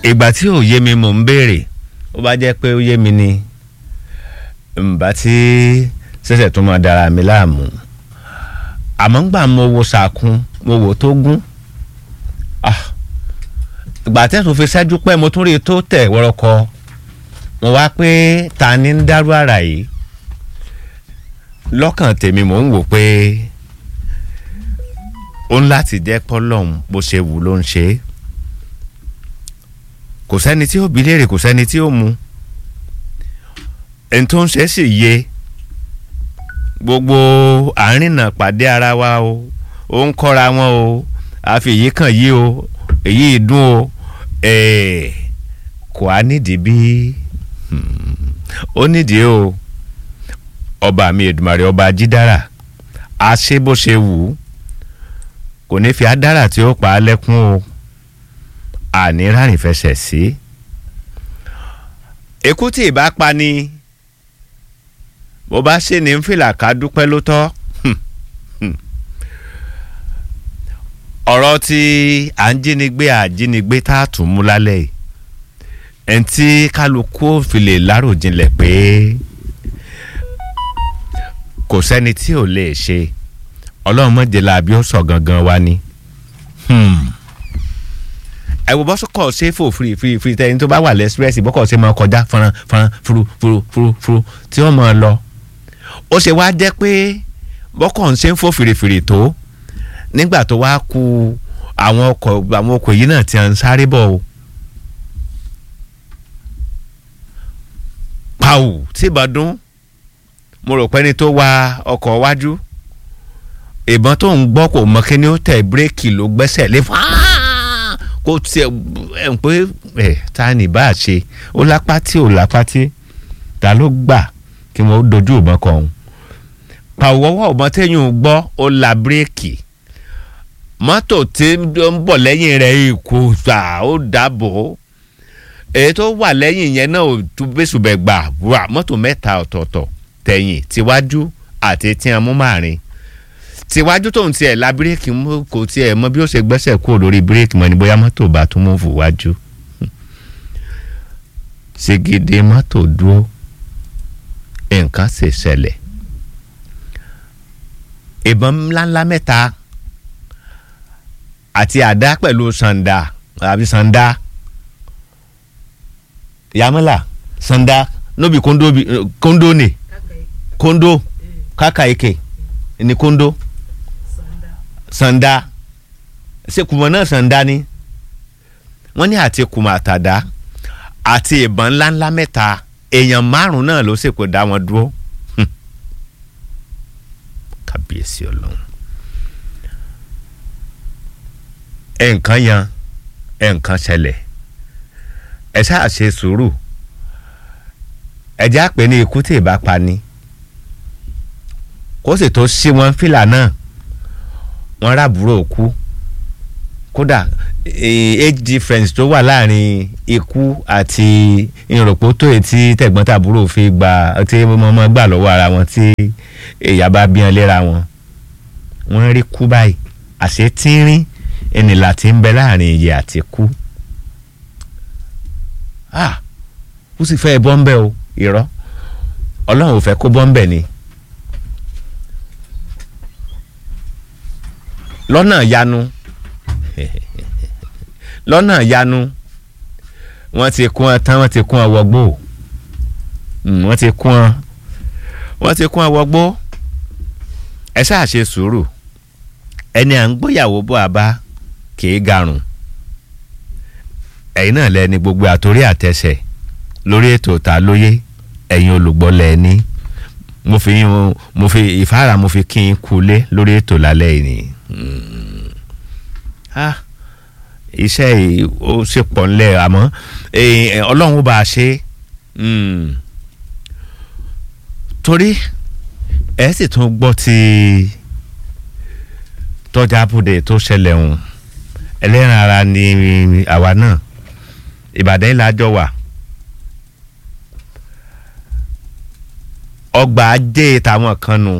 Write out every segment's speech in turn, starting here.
ìgbà tí ò yé mi mò ń béèrè ó bá jẹ́ pé ó yé mi ni ǹbá tí ṣẹ̀ṣẹ̀ tó máa dára mi láàmú àmọ́ ń gbà mo wo sàkún mo wò tó gún ìgbà tẹ́sùn fi ṣẹ́jú pẹ́ mo tún rí i tó tẹ̀ wọ́rọ́kọ mo wá pé ta ni ń dárú àrà yìí lọ́kàn tèmi mò ń wò pé ó ń láti jẹ́ pọ́lọ́hún bó ṣe wù ló ń ṣe é kò sẹ́ni tí ó bi léèrè kò sẹ́ni tí ó mu ẹni tó ń ṣe é sì yé gbogbo àárín náà pàdé ara wa o ó ń kọ́ra wọn o àfi èyí kàn yí o èyí dùn o kò á nídìí bí ó nídìí o ọba mi Èdùmàrè ọba jídára a ṣe bó ṣe wù ú kò ní fi adára tí ó pa á lẹ́kún o àní rárìn fẹsẹ̀ sí. èkú tí ìbá pa ni bó bá ṣe ní fìlà ká dúpẹ́ ló tọ́. ọ̀rọ̀ tí à ń jínigbé àjínigbé tá a tún mú lálẹ́ yìí ẹni tí kálukú fi lè láròjinlẹ̀ pé kò sẹ́ni tí ò lè ṣe ọlọ́run mọ̀jẹ̀lá àbí ó sọ gangan wa ni. ẹ wo bọ́sọ̀kọ̀ ṣe fò firi firi firi tẹ́ni tó bá wà lẹ́sírẹ́sì bọ́kọ̀ ṣe máa kọjá fọnrán fọnrán furu furu furu furu tí wọ́n máa lọ. ó ṣe wá jẹ́ pé bọ́kọ̀ ń ṣe ń fò fìrìfìrì tó nígbà tó wá ku àwọn ọkọ̀ àwọn ọkọ̀ yìí náà ti ń sáré bọ̀ o. pàù tí ìbàdàn mo rò pé ẹni tó wa ọkọ̀ wájú ìbọn tó ń gbọ́ kò mọ kí ni ó tẹ̀ bírèkì ló gbẹ́sẹ̀ lé fún kó tiẹ̀ ẹ̀ ń pé ẹ̀ ta ni bá a ṣe ó lápá tí ò lápá tí ta ló gbà kí wọ́n dojú ìbọn kan òun pàwọ́wọ́ ìbọn téèyàn gbọ́ ó la bírèkì mọ́tò tí ń bọ̀ lẹ́yìn rẹ̀ ikú gbà ó dàbò èyí tó wà lẹ́yìn yẹn náà ò tún bẹ́sùbẹ̀ gbà wà mọ́tò mẹ́ta ọ̀tọ̀ọ̀tọ̀ tẹ̀yìn tíwájú àti tí a mú márìn tíwájú tó ń tiẹ̀ la bírèkì kò tiẹ̀ mọ bí ó ṣe gbẹ́sẹ̀ kúrò lórí bírèkì mọ́ ni bóyá mọ́tò bá tún mú fò wájú ṣègede mọ́tò dúró nǹkan ṣe ṣẹlẹ̀ ìbọn ńláńlá mẹ́ta àti àdá pẹ̀lú sàǹdà àbí sàǹdà yamala sàǹdà nóbi kóńdó kóńdó ni kóńdó kàkà ike ni kóńdó sàǹdà ṣe kùmọ̀ náà sàǹdà ni wọ́n ní àti kùmọ̀ àtàdá àti ìbọn ńláńlá mẹ́ta èèyàn márùn-ún náà ló sì kó dá wọn dúró kábíyèsí ọlọ́run nǹkan yan nǹkan ṣẹlẹ̀ ẹ ṣáà ṣe sùúrù ẹjẹ́ àpè ní ikú tí ìbá pa ni kó sì tó sí wọn fìlà náà wọn rábùrò kú kódà age difference tó wà láàrin ikú àti ìrọ̀pọ̀ tó etí tẹ̀gbọ́n-tàbúrò fi gba tí wọ́n gbà lọ́wọ́ ara wọn tí ìyá bá bí wọn léra wọn wọ́n rí kú báyìí àṣẹ tínrín ìnìlà tí ń bẹ láàrin ìyè àti kú ah ó sì fẹ́ bọ́ńbẹ́ o irọ́ ọlọ́run ò fẹ́ kó bọ́ńbẹ́ ni lọ́nà yanu lọ́nà yanu wọ́n ti kún ọ tán wọ́n ti kún ọ wọgbó wọ́n ti kún ọ wọ́n ti kún ọ wọgbó ẹ ṣáà ṣe sùúrù ẹni à ń gbóyàwó bọ́ àbá kìí garùn ẹ̀yin náà lẹ́ni gbogbo àtòrí àtẹsẹ̀ lórí ètò ta lóye ẹ̀yin olùgbọ́ lẹ́ni mo fi yín mo fi ìfáàrà mo fi kí n kulé lórí ètò lálẹ́ yìí ni iṣẹ́ yìí ó ṣe pọ̀ ńlẹ̀ àmọ́ ọlọ́run ó bá a ṣe torí ẹ sì tún gbọ́ ti tọ́jà abúdé tó ṣẹlẹ̀ ọ̀hún ẹlẹ́ran ara ni àwa náà ìbàdàn yìí lájọ wà ọgbà ajé tàwọn kan nù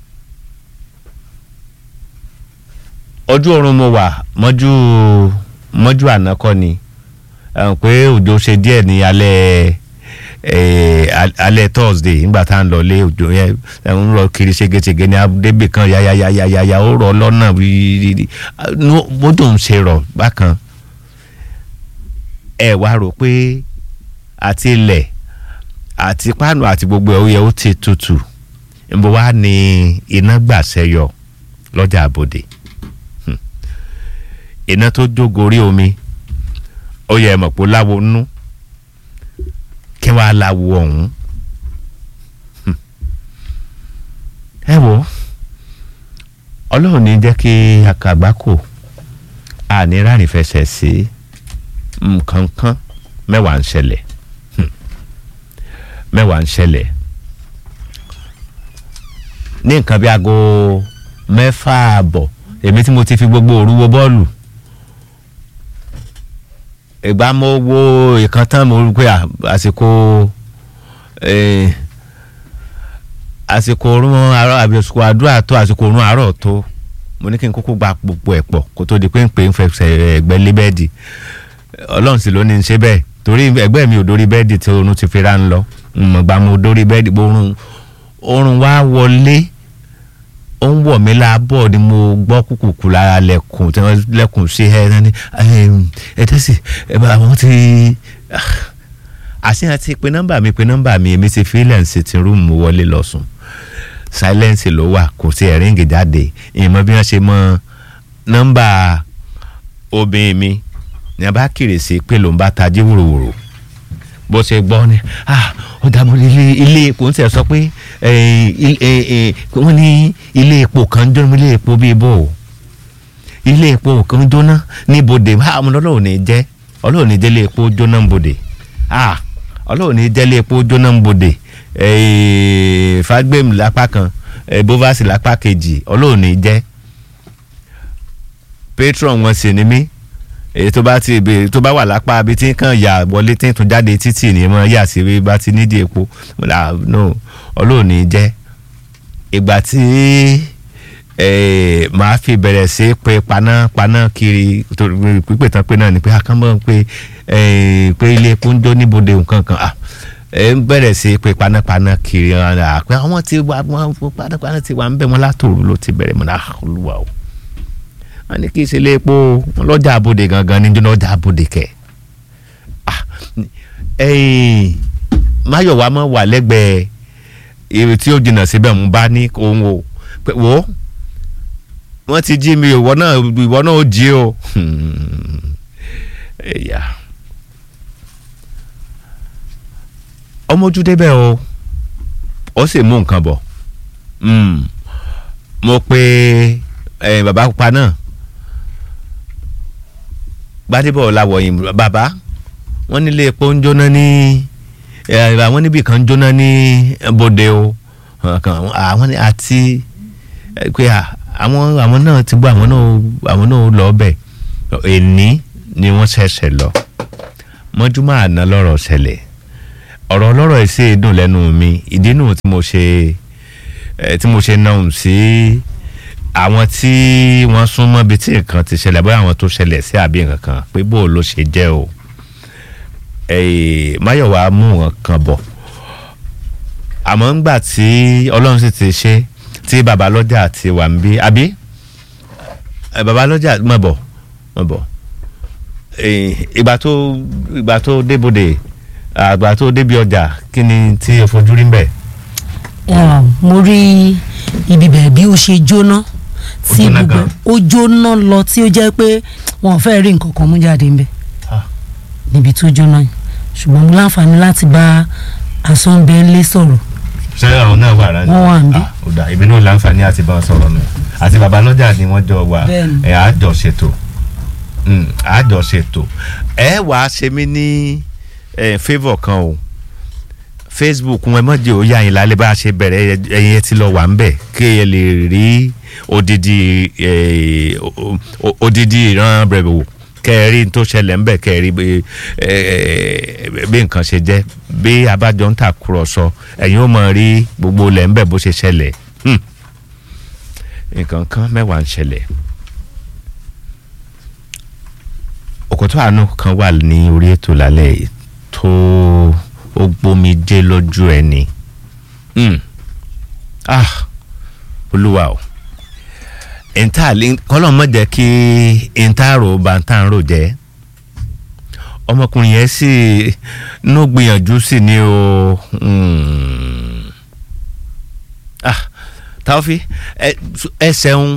ojú oorun mo wà mọ́jú mọ́jú àná kọ́ ni ẹ̀hún pé òjò ṣe díẹ̀ ní alẹ́ eh, al- alẹ́ thursday nígbà tá à ń lọ lé òjò yẹn ẹ̀hún lọ kiri ṣégeṣége ní abúdébì kan yayayayaya ó rọ lọ́nà rírí bójú ń ṣe rọ̀ bákan ẹ wá rò pé àti ilẹ̀ àti páànù àti gbogbo ẹ̀ ó yẹ ó ti tutù níbo wá ní iná gbàṣẹyọ lọ́jà àbòdè Hmm. iná tó jógorí omi ó yẹ mọ̀ pé ó láwo nú kí wàá láwo ọ̀hún Hmm. ẹ wo ọlọ́run ní jẹ́ kí akàgbákò àní rárín fẹsẹ̀ sí nǹkan kan mẹ́wàá ń ṣẹlẹ̀ Hmm. mẹ́wàá ń ṣẹlẹ̀ ní nǹkan bí aago mẹ́fà àbọ̀ èmi tí mo ti fi gbogbo òru wo bọ́ọ̀lù ìgbà mo wo ìkan tán mo rí pé à- àsìkò eh, àsìkò orun àárọ̀ àbí àsìkò àdúrà tó àsìkò orun àárọ̀ tó mo ní kí n kúkú gba gbogbo ẹ̀ pọ̀ kó tó di pé ń pè ń fẹsẹ̀ ẹ̀gbẹ́ lé bẹ́ẹ̀dì ọlọ́run sì ló ní í ṣe bẹ́ẹ̀ torí ẹgbẹ́ mi ò dórí bẹ́ẹ̀dì tí oorun ti fi ra ń lọ mọ̀gbà mo dórí bẹ́ẹ̀dì oorun oorun wá wọlé ó ń wọ̀ mí láàbọ̀ ni mo gbọ́ kùkùkù lára lẹ́kùn tí wọ́n lẹ́kùn sí ẹ ẹ ní ẹ tẹ́sí ẹ bá wọn ti àṣìyàn ti pe nọ́mbà mi pe nọ́mbà mi èmi ti fílẹ̀ ń sitting room mo wọlé lọ sùn silence ló wà kò sí ẹ̀ríǹgì jáde ìmọ̀ bí wọ́n ṣe mọ nọ́mbà obìnrin mi ní a bá kiri sí pé ló ń bá tají wòròwòrò bó ṣe gbọ́ ni ah ó dààmú ilé ilé epo ń tẹ̀ sọ pé eh, il- eh, eh, wọ́n ní ilé epo kan jóná ilé epo bíi bò ó ilé epo kan jóná ní bodè ah ọmọ ọlọ́run ní jẹ́ ọlọ́run ní jẹ́ ilé epo jóná ń bodè ah ọlọ́run ní jẹ́ ilé epo jóná ń bodè eh, fagbemi lápá kan eh, bovasi lápá kejì ọlọ́run ní jẹ́ patron wọn sì ni mí èyí tó bá ti bèrè tó bá wà lápá abi tí kàn yà wọlé tí ń tún jáde títì ní mọ yà sí bí bá ti nídìí epo mo là no ọlọ́ọ̀ni jẹ́ ìgbà tí eh, màá fi bẹ̀rẹ̀ sí pé paná paná kiri torí pípé tán pé náà ni pé akánmọ́ pé eh, pé ilé epo ń jó níbodè nǹkan kan ah ẹ ń bẹ̀rẹ̀ sí pé panápaná kiri ọ̀nà àpẹ àwọn tí wà wọ́n panápaná ti wà ń bẹ̀ wọ́n látòrò ló ti bẹ̀rẹ̀ mọ́ náà olúwa o wọ́n ní kí ìṣẹ̀lẹ̀ epo wọn lọ́jà abòde gangan ní jóná ọjà abòde kẹ̀ ah ẹ̀yìn máyọ̀wá mọ̀ wà lẹ́gbẹ̀ẹ́ èrè tí ó jìnnà síbẹ̀ mú bá ní ohun o pé wò ó wọ́n ti jí mi ìwọ náà ìwọ náà ó jí o ẹ̀yà ọmọ ojú débẹ̀ o ó sì mú nǹkan bọ̀ Mm. mo pe eh, bàbá pupa náà gbadébọ̀ làwọ̀yìn bàbá wọ́n nílé epo ń jóná ní eh, àwọn níbì kan ń jóná ní bòde o Kan- àwọn ní àti eh, pé à, àwọn àwọn náà ti gbọ́ àwọn náà àwọn náà lọ bẹ̀ èní ni wọ́n ṣẹ̀ṣẹ̀ lọ mọ́júmọ́ àná lọ́rọ̀ ṣẹlẹ̀ ọ̀rọ̀ ọlọ́rọ̀ ẹ̀ sì dùn lẹ́nu mi ìdí nù tí mo ṣe eh, tí mo ṣe náà sí àwọn tí wọ́n súnmọ́ bíi tí nǹkan ti ṣẹlẹ̀ bóyá àwọn tó ṣẹlẹ̀ sí àbí nǹkan kan pé bó ló ṣe jẹ́ o Eh, máyọ̀wá mú wọn kan bọ̀ àmọ́ ńgbà tí ọlọ́run sì ti ṣe tí babalọ́jà ti wà ń bí àbí Eh, babalọ́jà mọ̀ bọ̀ mọ̀ bọ̀ Eh, ìgbà tó ìgbà tó débòde àgbà tó débi ọjà kí ni tí o fojú rí ń bẹ̀. Ah, mo rí ibi bẹ̀rẹ̀ bí ó ṣe jóná tí jóná gbogbo gan. ó jóná lọ tí ó jẹ́ pé wọn ò fẹ́ rí nǹkan kan mú jáde ńbẹ̀ Ah. níbi tó jóná yìí ṣùgbọ́n mo láǹfààní láti bá asọ́nbẹ́ńlé sọ̀rọ̀ ṣé àwọn náà wà rán Wọ́n wà níbí. ó dà èmi náà láǹfààní àti bá wọn sọ̀rọ̀ nù àti babalọ́jà ni wọ́n jọ wà Bẹ́ẹ̀ni. ẹ̀ àjọ ṣètò Mm, àjọ ṣètò ẹ wà á ṣe mí ní eh, favour kan o facebook wọn mọ̀jẹ̀ ó yá yín lálẹ́ bá a ṣe bẹ̀rẹ̀ ẹ̀yin ti lọ wà ń bẹ̀ kí ẹ lè rí odidi eh, o- o- odidi ìran rẹ̀ wò kẹ́ ẹ rí n tó ṣẹlẹ̀ ń bẹ̀ kẹ́ ẹ rí bí eh, bí nǹkan ṣe jẹ́ bí abájọ ń tàkúrọ̀sọ ẹ̀yin ó mọ̀ rí gbogbo ilẹ̀ ń bẹ̀ bó ṣe ṣẹlẹ̀ Hmm. nǹkan kan mẹ́wàá ń ṣẹlẹ̀ ọ̀kọ̀tọ̀ àánú kan wà ní orí ètò lálẹ́ yìí tó ó gbomi dé lójú ẹni Mm. ah olúwa o ìta kọ́lọ́ mọ̀ jẹ́ kí ìta rò bá ń tàn rò jẹ́ ọmọkùnrin yẹn sì ní gbìyànjú sí ni o Mm. ah Taofi ẹ- ẹsẹ̀ ń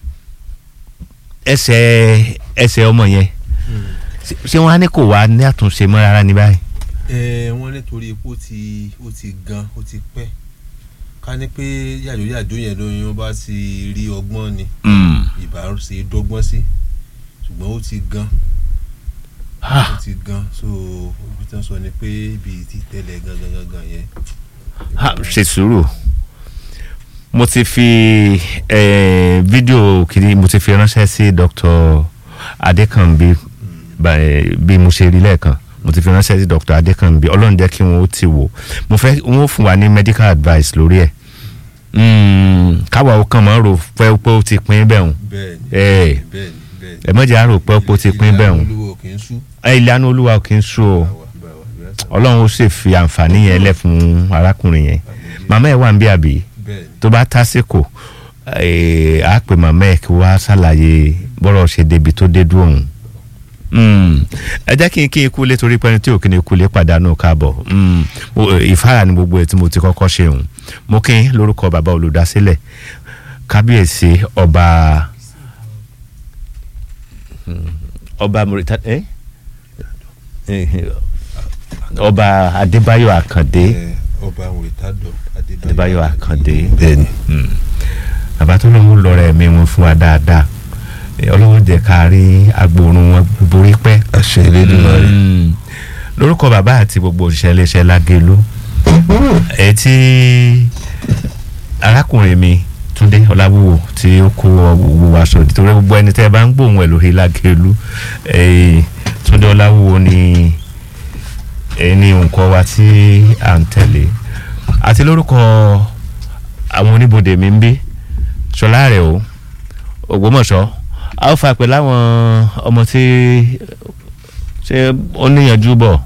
ẹsẹ̀ ẹsẹ̀ ọmọ yẹn ṣé- ṣé wọn á ní kò wá ní àtúnṣe mọ́ rárá ní báyìí. ẹ wọ́n nítorí epo ti ó ti gan ó ti pẹ́ ká ní pé yàjóyàjó yẹn lóyún ó bá ti rí ọgbọ́n ni Mm. ìbá ṣe dọ́gbọ́n sí ṣùgbọ́n ó ti gan ó Ah, ti gan so ibi tí wọ́n sọ ni pé ibi tí tẹ́lẹ̀ gangan gangan yẹn. ah, ṣe sùúrù mo ti fi eh, fídíò kiri mo ti fi ránṣẹ́ sí Dr. Adékànbí bá- eh, bí mo ṣe rí lẹ́ẹ̀kan mo ti fi ránṣẹ́ sí Dr. Adékànbí ọlọ́run jẹ́ kí wọ́n ó ti wò mo fẹ́ wọ́n ó fún wa ní medical advice lórí ẹ̀ Mm, káwa ó kàn máa rò pé pé ó ti pín bẹ́ẹ̀ hùn bẹ́ẹ̀ni Eh. bẹ́ẹ̀ni bẹ́ẹ̀ni. ẹ mọ̀jẹ̀ àrò pé ó ti pín bẹ́ẹ̀ hùn olúwo kì í sú. ẹ ìlànà olúwa kì í sú o báwa báwa bẹ́ẹ̀ ọlọ́run ó sì fi àǹfààní yẹn lẹ̀ fún arákùnrin yẹn màmá ẹ̀ wà ń bí àbí bẹ́ẹ̀ni tó bá tásìkò eh, á pè màmá ẹ̀ kí wọ́n á ṣàlàyé bọ́rọ̀ ṣe débi tó dé dúró òun. Mm. ẹ jẹ́ kí n kí n kú lé torí pẹ́ni tí ò kí ni kú lé pàdánù káàbọ̀ Mm. Mo- eh, ìfáàrà ni gbogbo ẹ̀ tí mo ti kọ́kọ́ ṣe òun mo kí n lórúkọ bàbá olùdásílẹ̀ kábíyèsí ọba Mm. ọba Murita eh? Eh, ọba Adébáyọ̀ Àkàndé ẹ, ọba òrìtádọ Adébáyọ̀ Àkàndé bẹ́ẹ̀ni. Mm. bàbá tó lọ́wọ́ lọ́rọ̀ ẹ̀mí wọn fún wa dáadáa Eh, ọlọ́wọ́ jẹ́ ká rí agbórun wọn borí pẹ́. àṣẹ Elédùmarè. Mm. lórúkọ bàbá àti gbogbo òṣìṣẹ́ iléeṣẹ́ lágẹ̀lú ẹ tí arákùnrin mi Túndé Ọláwúwo tí ó kó owó wa sọ nítorí gbogbo ẹni tẹ́ ẹ bá ń gbóhùn ẹ̀ lórí lágẹ̀lú eh, Túndé Ọláwúwo ni ẹni nǹkan wa tí à ń tẹ̀lé àti lórúkọ àwọn oníbodè mi ń bí ṣọlá rẹ̀ o Ògbómọ̀ṣọ́ a ó fà pé láwọn ọmọ tí ṣé ó níyànjú bọ̀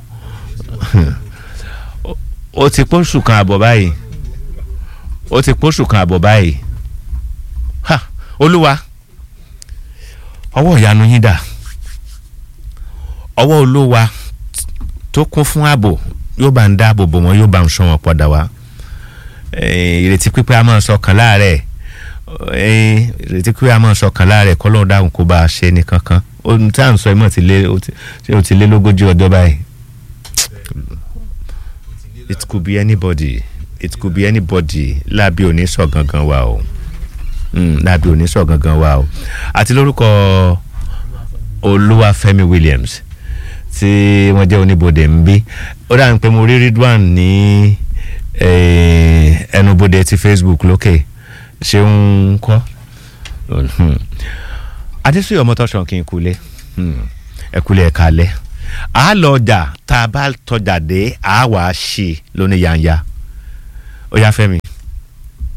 ó ti pósù kan àbọ̀ báyìí ó ti pósù kan àbọ̀ báyìí ha olúwa ọwọ́ ìyanu yín dà ọwọ́ olúwa tó kún fún ààbò yóò bá ń dáàbò bò wọ́n yóò bá ń sọ wọn padà wá Eh, ìrètí pípẹ́ a máa sọkàn láàrẹ̀ Eh, ìrètí pípẹ́ a máa sọkàn láàrẹ̀ kọ́lọ́ dáhùn kó bá a ṣe ní kankan ohun tí à ń sọ ìmọ̀ ti lé ó ti- ṣé o ti lé lógójì ọjọ́ báyìí it could be anybody it could be anybody láàbí òní sọ gangan wa o Mm, láàbí òní sọ gangan wa o àti lórúkọ Olúwafẹ́mi Williams tí wọ́n jẹ́ oníbodè ń bí ó dà ń pé mo rí Ridwan ní eh, ẹnubodè ti Facebook lókè ṣé ń kọ́ adésúyọ̀ mọ́tọ́sán kí n kulẹ̀ ẹ kulẹ̀ ẹ kalẹ̀ a lọ ọjà tá a bá tọjà dé a wà á ṣe lóní yanya ó yá Fẹ́mi